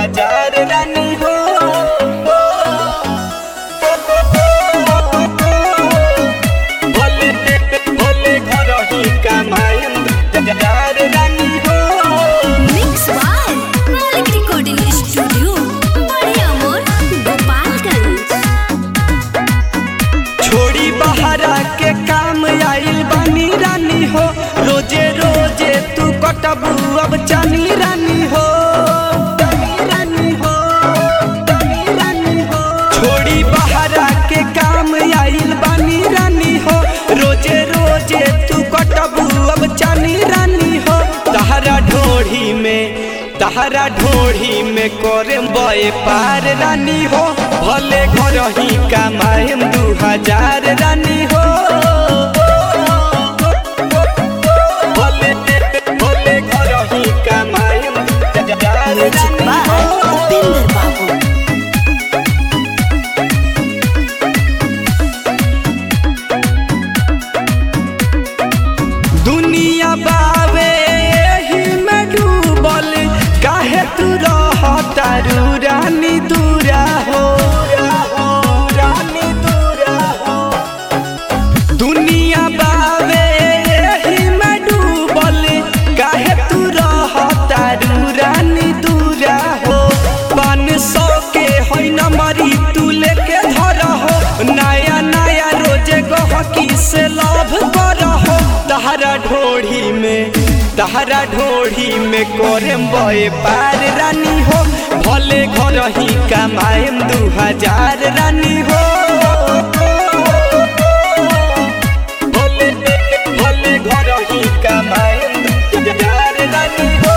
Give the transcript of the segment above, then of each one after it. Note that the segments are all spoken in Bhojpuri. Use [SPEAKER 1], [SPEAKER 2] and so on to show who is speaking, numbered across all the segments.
[SPEAKER 1] हजार रानी हो भले भले घर ही कमाएम हजार रानी हो
[SPEAKER 2] mix by Malik recording studio बड़े अमोर गोपालगंज
[SPEAKER 1] छोड़ी बहरा के काम आइल बानी रानी हो रोजे रोजे तू कटबू अब जानी रानी हो जानी रानी हो, जानी रानी हो। छोड़ी बहरा के काम आइल बानी रानी हो रोजे रोजे तू कटबू अब जानी रानी हो तहरा ढोढ़ी में तहरा ढोढ़ी में करे बए पार रानी हो भले घर ही कमाएम दू हजार रानी हो भले भले घर ही कमाएम हजार
[SPEAKER 2] म्यूजिक
[SPEAKER 1] रानी
[SPEAKER 2] बाय
[SPEAKER 1] हो
[SPEAKER 2] उपेंद्र बाबू
[SPEAKER 1] दुनिया बावे एही में डूबल काहे तू रहतारू रानी दूरा हो रानी दूरा हो दुनिया बावे एही में डूबल काहे तू रहतारू रानी दूरा हो पान सौ के होई न मरी तू लेके धर हो नया नया रोजे गहकी से लाभ कर हो तहरा ढोढ़ी में तहरा ढोढ़ी में कोरेम बए पार रानी हो भले घर ही कमाएम दू हजार रानी हो भले भले घर ही कमाएम दू हजार रानी हो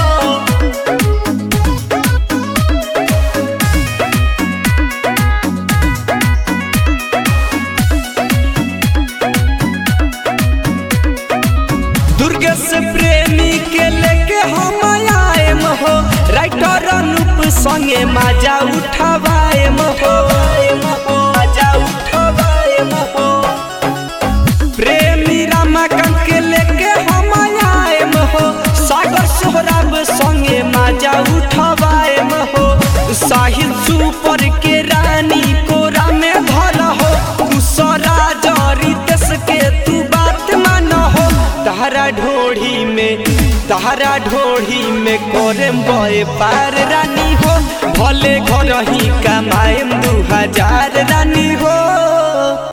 [SPEAKER 1] दुर्गेश प्रेमी के लेके हम आएम हो राइटर अनुप संगे मजा उठवाएम हो मजा उठवाएम हो प्रेमी रमाकांत के लेके हम आएम हो सागर सोहराब संगे मजा उठवाएम हो साहिल सुपर के रानी कोरा में धर हो दूसरा जरी देश के तू बात मान हो तहरा ढोढ़ी में तहरा ढोढ़ी में कोरेम बए पार रानी हो भले घर ही कमाएम दू हजार रानी हो